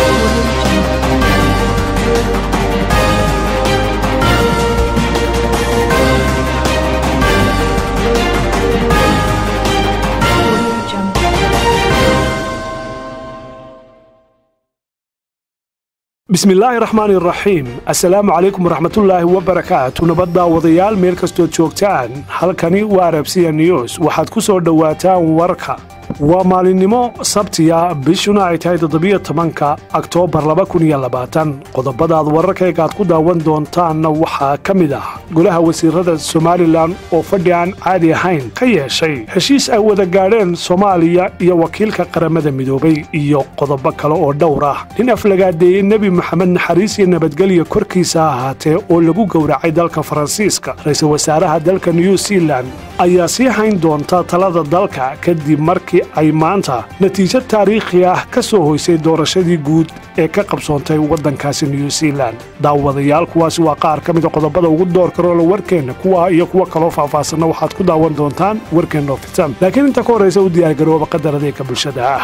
bismillaahi raxmaani raxiim assalaamu calaykum waraxmatullaahi wabarakaatu nabadda wadayaal meel kastood joogtaan halkani waa arabsiya news waxaad ku soo dhowaataan warka waa maalinimo sabtiya bishuna ay tahay toddobiyo tobanka oktoobar qodobadaad wararkaygaad ku daawan doontaanna waxaa ka mid ah golaha wasiirada somalilan oo fadhi aan caadi ahayn ka yeeshay heshiis ay wada gaadheen soomaaliya iyo wakiilka qaramada midoobay iyo qodobo kale oo dhowr ah nin aflagaadeeyey nebi moxamed naxariis iyo nabadgelya korkiisa ahaatee oo lagu gowracay dalka faransiiska ra-iisul wasaaraha dalka new zealan ayaa sii hayn doonta talada dalka kadib markii ay maanta natiijo taariikhi ah ka soo hoysay doorashadii guud ee ka qabsoontay waddankaasi new zealan daawadayaal kuwaasi waa qaar ka mida qodobada ugu door karoola warkeenna kuwa iyo kuwo kaloo faahfaahsanna waxaad ku daawan doontaan warkeenno fitan laakiin inta ka horraysa u diyaargarooba qadar adeega bulshada ah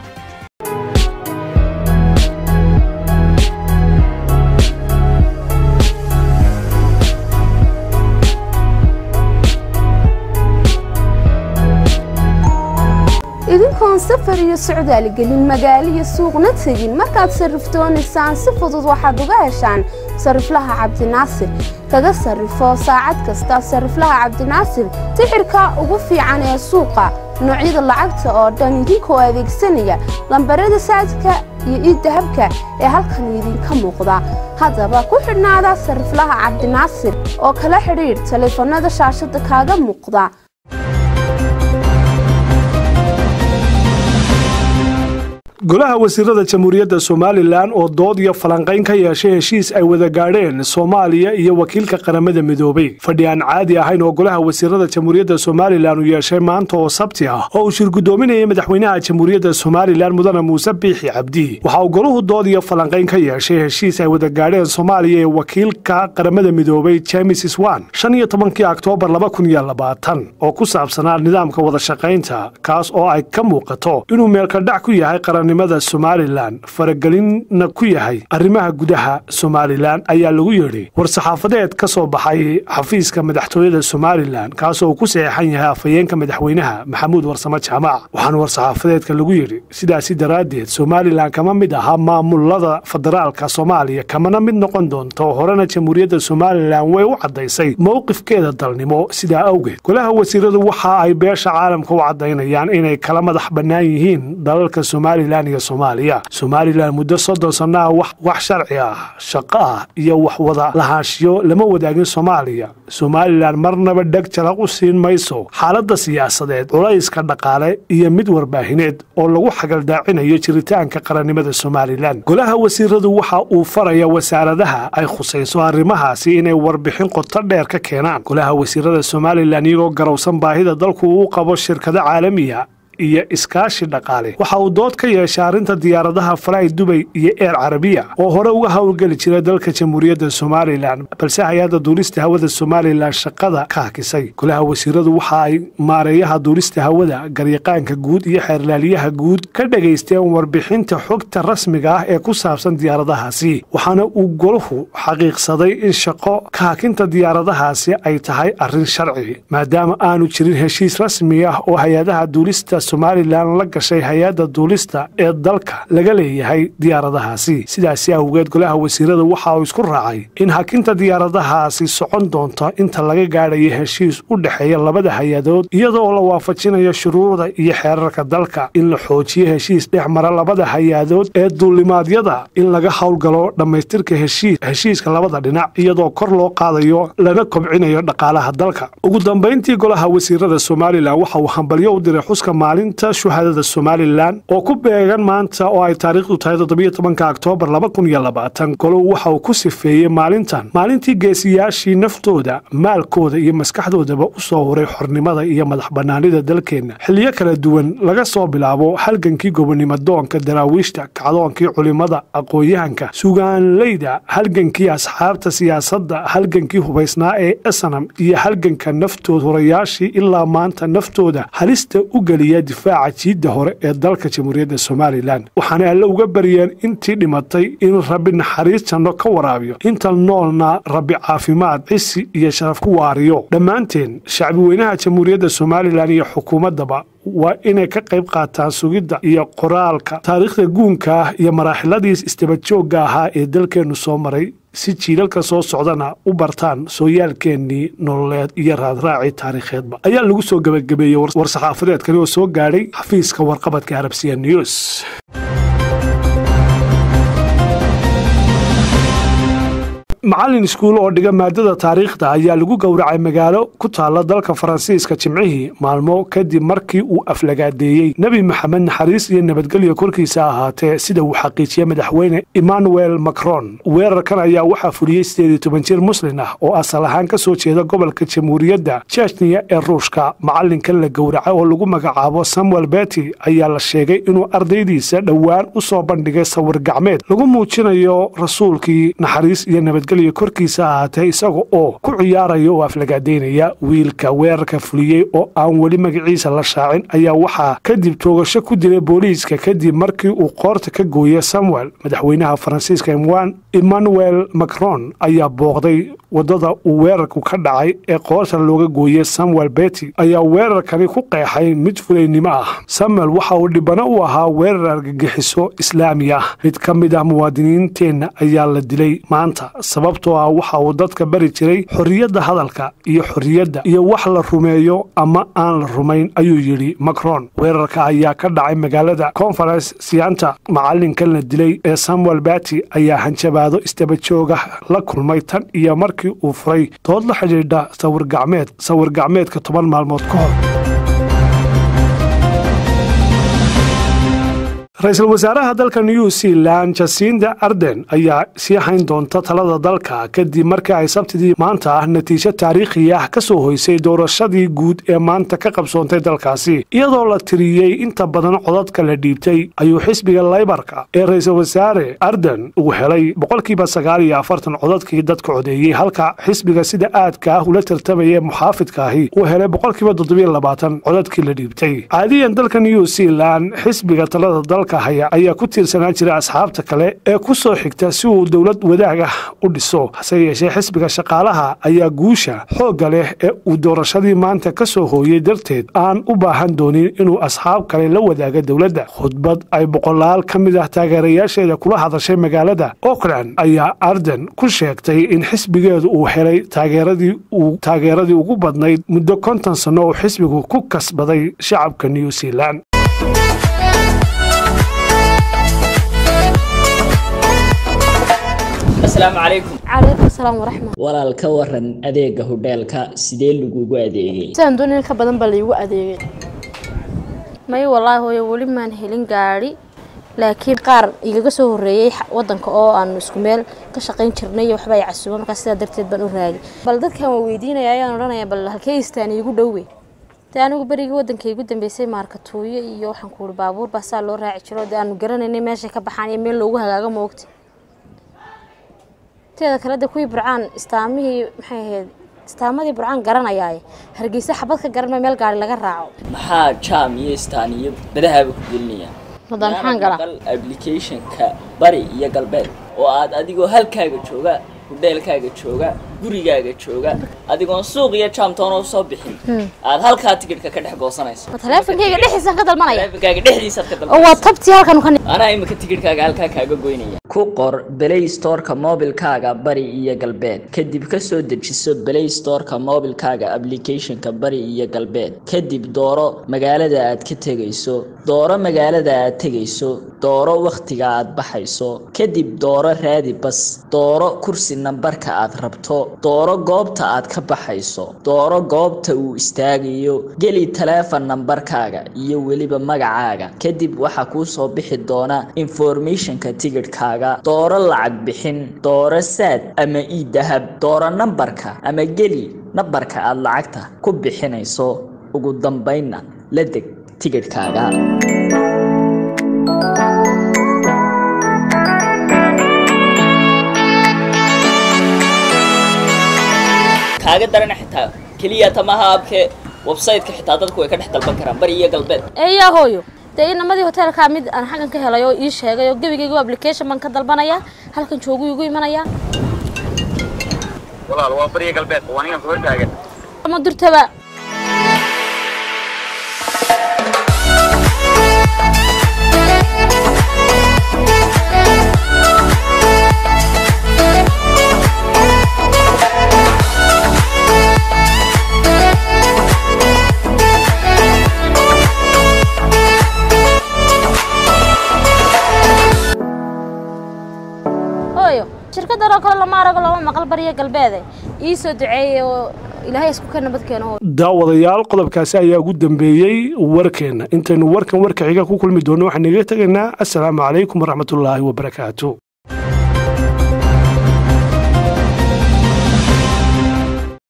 idinkoon safar iyo socdaal gelin magaalo iyo suuqna tegin markaad sarrifdoonaysaan si fudud waxaad uga heshaan sarriflaha cabdinaasir kaga sarrifo saacad kasta sarriflaha cabdinaasir tixirka ugu fiican ee suuqa noocyada lacagta oo dhan idinkoo adeegsanaya lambarada saadka iyo iiddahabka ee halkan idinka muuqda haddaba ku xidhnaada sarriflaha cabdinaasir oo kala xidhiidh taleefannada shaashadda kaaga muuqda golaha wasiirada jamhuuriyadda somalilan oo dood iyo falanqayn ka yeeshay heshiis ay wada gaadheen soomaaliya iyo wakiilka qaramada midoobay fadhi aan caadi ahayn oo golaha wasiirada jamhuuriyadda somalilan uu yeeshay maanta oo sabti ah oo uu shirgudoominayay madaxweynaha jamhuuriyadda somalilan mudane muuse biixi cabdi waxa uu golahu dood iyo falanqayn ka yeeshay heshiis ay wada gaadheen soomaaliya ee wakiilka qaramada midoobay james swan shan iyo tobankii oktoobar laba kun iyo labaatan oo ku saabsanaa nidaamka wadashaqaynta kaas oo ay ka muuqato inuu meelkadhac ku yahay qarannimada somalilan faragelinna ku yahay arrimaha gudaha somalilan ayaa lagu yidhi war-saxaafadeed ka soo baxay xafiiska madaxtooyada somalilan kaasoo uu ku saxeexan yahay afhayeenka madaxweynaha maxamuud warsamo jaamac waxaana war-saxaafadeedka lagu yidhi sidaasi daraaddeed somalilan kama mid aha maamulada federaalka soomaaliya kamana mid noqon doonto horena jamhuuriyadda somalilan way u caddaysay mowqifkeeda dalnimo sidaa awgeed golaha wasiiradu waxa ay beesha caalamka u caddaynayaan inay kala madax bannaan yihiin dalalka somalilan iyo soomaaliya somalilan muddo soddon sanno ah wax sharci ah shaqo ah iyo wax wada lahaanshiyo lama wadaagin soomaaliya somalilan marnaba dheg jalaq u siin mayso xaaladda siyaasadeed culayska dhaqaale iyo mid warbaahineed oo lagu xagaldaacinayo jiritaanka qarannimada somalilan golaha wasiiradu waxa uu faraya wasaaradaha ay khusayso arrimahaasi inay warbixin qoto dheer ka keenaan golaha wasiirada somalilan iyagoo garowsan baahida dalku uu qabo shirkado caalamiya iyo iskaashi dhaqaale waxa uu dood ka yeeshay arrinta diyaaradaha falay dubay iyo eer carabiya oo hore uga howlgeli jira dalka jamhuuriyadda somalilan balse hay-adda duulista hawada somalilan shaqada ka hakisay golaha wasiiradu waxa ay maareeyaha duulista hawada garyaqaanka guud iyo xeerlaaliyaha guud ka dhagaysteen warbixinta xogta rasmiga ah ee ku saabsan diyaaradahaasi waxaana uu golahu xaqiiqsaday in shaqo ka hakinta diyaaradahaasi ay tahay arrin sharci maadaama aanu jirin heshiis rasmi ah oo hay-adaha duulista somalilan la gashay hay-adda duulista ee dalka laga leeyahay diyaaradahaasi sidaasi awgeed golaha wasiirada waxa uu isku raacay in hakinta diyaaradahaasi socon doonto inta laga gaadhayo heshiis u dhexeeya labada hay-adood iyadoo la waafajinayo shuruucda iyo xeerarka dalka in la xoojiyo heshiis dhex mara labada hay-adood ee duulimaadyada in laga howlgalo dhammaystirka heshiiska labada dhinac iyadoo kor loo qaadayo lana kobcinayo dhaqaalaha dalka ugu dambayntii golaha wasiirada somalilan waxa uu hambalyo u diray xuska maalinta shuhadada somalilan oo ku beegan maanta oo ay taariikhdu tahay toddobiyo tobanka oktoobar laba kun iyo labaatan golow waxa uu ku sifeeyey maalintan maalintii geesiyaashii naftooda maalkooda iyo maskaxdoodaba u soo huray xornimada iyo madax bannaanida dalkeenna xilliyo kala duwan laga soo bilaabo halgankii gobonimo doonka daraawiishta kacdoonkii culimada aqoon-yahanka sugaanleyda halgankii asxaabta siyaasadda halgankii hubaysnaa ee esanam iyo halganka naftood hurayaashii ilaa maanta naftooda halista u geliya difaaca jiidda hore ee dalka jamhuuriyadda somalilan waxaana alle uga baryeen intii dhimatay in rabbi naxariis janno ka waraabiyo inta noolna rabbi caafimaad cisi iyo sharaf ku waariyo dhammaanteen shacbi weynaha jamhuuriyadda somalilan iyo xukuumaddaba waa inay ka qayb qaataan sugidda iyo qoraalka taariikhda guunka ah iyo maraaxiladiis isdabajoogga ahaa ee dalkeennu soo maray si jiilalka soo socdana u bartaan sooyaalkeennii nololeed iyo raadraacii taariikheedba ayaa lagu soo gebagabeeyey war-saxaafadeedkani oo soo gaadhay xafiiska warqabadka arabsiya news macallin iskuul oo dhiga maadada taariikhda ayaa lagu gowracay magaalo ku taalla dalka faransiiska jimcihii maalmo kadib markii uu aflagaadeeyey nebi maxamed naxariis iyo nabadgelyo korkiisa ahaatee sida uu xaqiijiyey madaxweyne emmanuel macron weerarkan ayaa waxaa fuliyey sideed iyo toban jir muslin ah oo asal ahaan ka soo jeeda gobolka jamhuuriyadda jechniya ee ruushka macallinkan la gowracay oo lagu magacaabo samuel beti ayaa la sheegay inuu ardaydiisa dhowaan u soo bandhigay sawir gacmeed lagu muujinayo rasuulkii naxariis iyo nabadgelyo korkiisa ahaatee isaga oo ku ciyaaraya oo aflagaadeynaya wiilka weerarka fuliyey oo aan weli magaciisa la shaacin ayaa waxaa kadib toogasho ku dilay booliiska kadib markii uu qoorta ka gooyey samuel madaxweynaha faransiiska emmanuel macron ayaa booqday wadada uu weerarku ka dhacay ee qoorta looga gooyey samuel beti ayaa weerarkani ku qeexay mid fulaynimo ah samuel waxa uu dhibano u ahaa weerar argagixiso islaami ah mid ka mid ah muwaadiniinteenna ayaa la dilay maanta sababtoo ah waxa uu dadka bari jiray xorriyadda hadalka iyo xorriyadda iyo wax la rumeeyo ama aan la rumayn ayuu yidhi macron weerarka ayaa ka dhacay magaalada conference sianta macallinkan la dilay ee samuel bati ayaa hanjabaado isdabajooga la kulmay tan iyo markii uu furay dood la xidhiidha sawir gacmeed sawir gacmeedka toban maalmood ka hor ra-iisul wasaaraha dalka new zealand jasinda arden ayaa sii hayn doonta talada dalka kadib markii ay sabtidii maanta ah natiijo taariikhi ah ka soo hoysay doorashadii guud ee maanta ka qabsoontay dalkaasi iyadoo la tiriyey inta badan codadka la dhiibtay ayuu xisbiga laybarka ee ra-iisul wasaare arden uu helay boqolkiiba sagaal iyo afartan codadkii dadka codeeyey halka xisbiga sida aadka ah ula tartamaya muxaafidka ahi uu helay boqolkiiba toddobiyo labaatan codadkii la dhiibtay caadiyan dalka new zealand xisbiga talada dalka haya ayaa ku tiirsanaan jira asxaabta kale ee ku soo xigta si uu dowlad wadaag ah u dhiso hase yeeshee xisbiga shaqaalaha ayaa guusha xoogga leh ee uu doorashadii maanta ka soo hooyey darteed aan u baahan doonin inuu asxaab kale la wadaaga dowladda khudbad ay boqolaal ka mid ah taageerayaasheeda kula hadashay magaalada auckland ayaa arden ku sheegtay in xisbigeedu uu helay taageeradii uu taageeradii ugu badnayd muddo konton sanno uu xisbigu ku kasbaday shacabka new zealand asalaamu calaykum calaykum salaam waraxmat walaal ka waran adeega hodheelka sidee lagugu adeegay sidaan doon in ka badan baa laigu adeegay may wallaahi hooyo weli maan helin gaadhi laakiin qaar igaga soo horreeyey wadanka oo aanu isku meel ka shaqayn jirnay waxba ay casuuba markaa sidaa darteed baan u raagay bal dadkan waa weydiinaya ayaan odhanaya bal halkee istaan iigu dhowe dee anigu berigii wadanka igu dambeysay maarkatuuyo iyo waxaan ku uhi baabuur baa saa loo raaci jiro dee aanu garanaynay meeshay ka baxaan iyo meel loogu hagaago moogta teeda kale de kuwii burcaan istaamihii maxay ahayd istaamadii burcaan garanayaaye hargeysa xabad ka garanma meel gaari laga raaco maxaa jaam iyo istaan iyo badahaaba ku gelinayaan hadda maxaan galaa Maqal applicationka bari iyo galbeed oo aad adigoo halkaaga jooga hudheelkaaga jooga gurigaaga jooga adigoon suuq iyo jaamtoona usoo bixin aad halkaa tikidhka ka dhex goosanayso ma taleefonkayga dhexdiisaan ka dalmanaya taleefankaaga dhexdiisaad ka oo waa dalbanayso tabtii halkan ka anaa imika tikidhkaaga halkaa kaaga goynaya ku qor play storeka mobilkaaga bari iyo galbeed kadib ka soo dejiso play storeka mobilkaaga applicationka bari iyo galbeed kadib dooro magaalada aad ka tegayso dooro magaalada aad tegayso dooro wakhtiga aad baxayso kadib dooro raadi bas dooro kursi nambarka aad rabto dooro goobta aad ka baxayso dooro goobta uu istaagayo geli taleefon nambarkaaga iyo weliba magacaaga kadib waxaa kuu soo bixi doona informationka tigidhkaaga dooro lacag bixin dooro saad ama ii dahab dooro nambarka ama geli nambarka aad lacagta ku bixinayso ugu dambaynna la deg tigidhkaaga kaaga darana xitaa keliya tamaha abke website-ka xitaa dadku way ka dhex dalban karaan bari iyo galbeed eeyaa hooyo dee inamadii hoteelkaa mid aan xaggan ka helay oo ii sheegay oo gebigaygu application baan ka dalbanaya halkan joogu igu imanaya walaal waa bariya galbeed waa ninkan ku hortaagan ama durtaba hooyo shirkadan oo kale lama arago lama maqal bariya galbeede ii soo duceeyey oo ilaahay isku ka nabad keeno hooyo daawadayaal qodobkaasi ayaa ugu dambeeyey warkeenna intaynu warkan warka xiga ku kulmi doonno waxaan igaga tegaynaa assalaamu calaykum waraxmatullaahi wabarakaatu